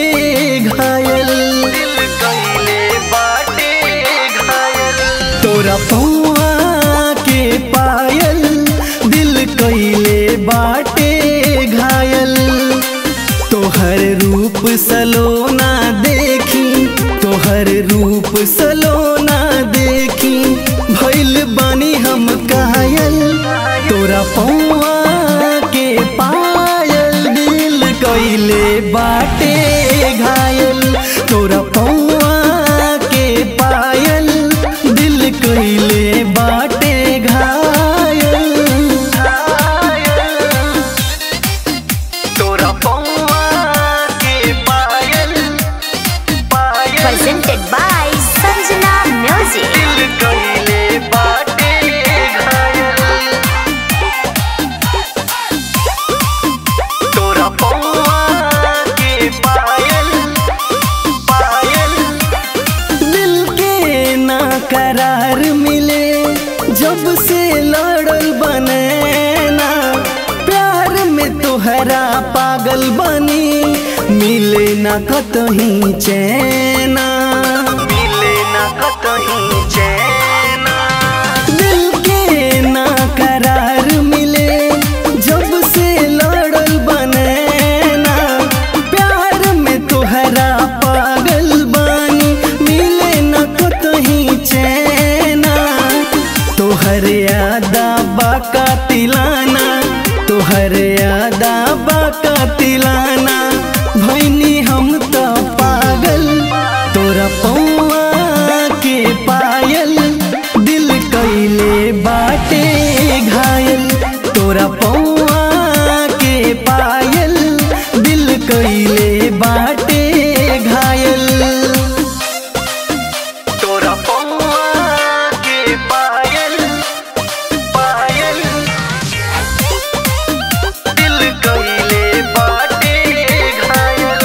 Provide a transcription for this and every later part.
घायल दिल कइले बाटे घायल तोरा पौआ के पायल दिल कइले बाटे घायल तोहर रूप सलोना देखी तोहर रूप सलोना देखी भइल बानी हम कायल तोरा पौआ के पायल दिल कइले बाटे घायल तोरा पौआ के पायल दिल कइले बाटे घायल तोरा पौआ के पायल पायल presented by Sanjana Music. दिल कइले बाटे घायल तोरा पौआ के पायल पायल दिल के ना करार मिले जब से लड़ल बने ना प्यार में तोहरा पागल बनी मिले ना कतही चैना मिले ना कतहीं चैना दिल के ना करार मिले जब से लड़ल बने ना प्यार में तोहरा पागल बानी मिले न कतही चैना तोहर यादा बाका तिलाना तोहर यादा बाका तिलाना भैनी हम तो पागल तोरा पौआ के पायल दिल कइले बाटे घायल तोरा पौआ के पायल दिल कइले बाटे घायल तोरा पौआ के पायल पायल दिल कइले बाटे घायल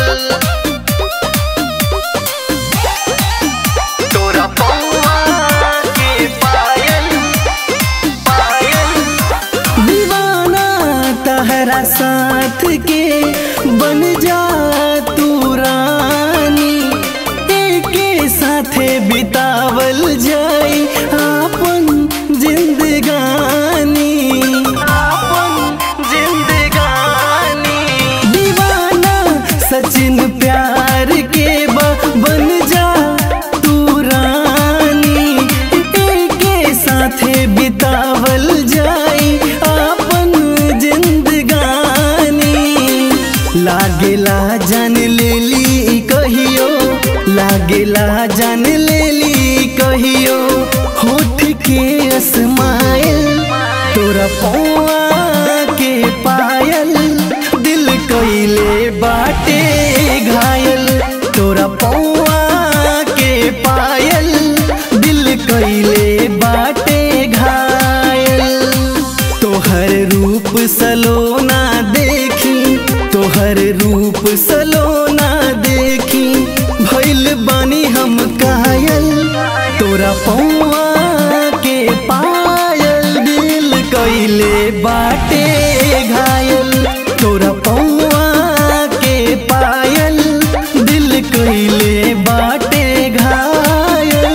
तोरा पौआ के पायल पायल दीवाना तहरा साथ के बन जा तू रानी एके साथे बितावल जाई आपन जिंदगानी आपन जिंदगानी दीवाना सचिन प्यार के बा- बन जा तू रानी एके साथे बितावल जाई आपन जिंदगानी लागेला जान लेली कहियो लागेला जान लेली कहियो होठ के अस्माइल तोरा पौआ के पायल दिल कइले बाटे घायल तोरा पौआ के पायल दिल कइले बाटे घायल तोहर रूप सलोना देखी तोहर रूप सलोना देखी भइल बानी हम कायल तोरा पौआ के पायल दिल कइले बाटे घायल तोरा पौआ के पायल दिल कइले बाटे घायल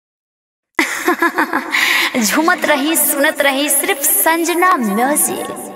झूमत रही सुनत रही सिर्फ संजना म्यूजिक